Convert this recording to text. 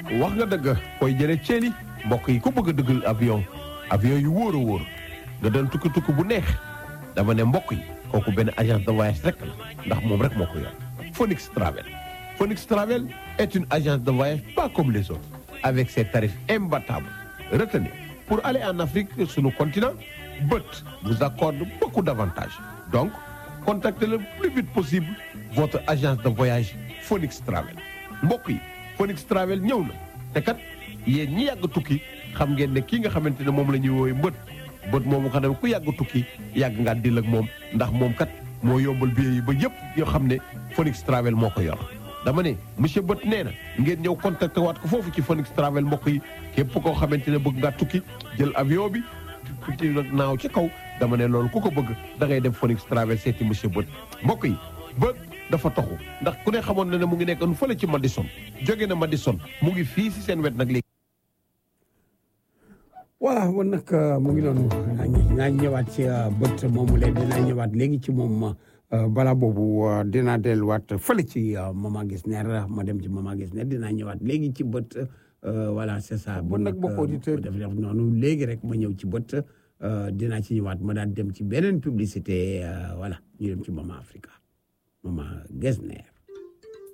wax nga dëgg koy jële ceeli mbokk yi ku bëgg a dëggal avion avion yu wóor a wóor nga doon tukki tukki bu neex dama ne mbokk yi kooku benn agence de voyage rek la ndax moom rek moo ko yor Phoenix Travel Phoenix Travel est une agence de voyage pas comme les autres avec ses tarifs imbattables retenez pour aller en Afrique sur le continent BUT vous accorde beaucoup d'avantages donc contactez le plus vite possible votre agence de voyage Phoenix Travel mbokk yi Phoenix Travel ñëw na te kat yéen ñi yàgg tukki xam ngeen ne kii nga xamante ne moom la ñuy woowee mbët bët moomu xam ne ku yàgg tukki yàgg ngaa dil ak moom ndax moom kat moo yombal billet yi ba yëpp yoo xam ne Phoenix Travel moo ko yor dama ne monsieur bët nee na ngeen ñëw contacté waat ko foofu ci Phoenix Travel mbokk yi képp koo xamante ne bëgg ngaa tukki jël avion bi tukki nag naaw ci kaw dama ne loolu ku ko bëgg da ngay dem Phoenix Travel seeti monsieur bët mbokk yi bët dafa taxu ndax ku ne xamoon na ne mu ngi nekkoon fële ci Madison jóge na Madison mu ngi fii si seen wet nag léegi voilà man nag mu ngi noonu naa ñëwaat ci bët moomu leen dinaa ñëwaat léegi ci moom bala boobu dinaa delluwaat fële ci Mama Gisner ma dem ci Mama Gisner dinaa ñëwaat léegi ci bët voilà c'est ça. Bon nag mbokku auditeur def def noonu léegi rek ma ñëw ci bët dinaa ci ñëwaat ma daan dem ci beneen publicité voilà ñu dem ci Mama Africa Mama Gisner.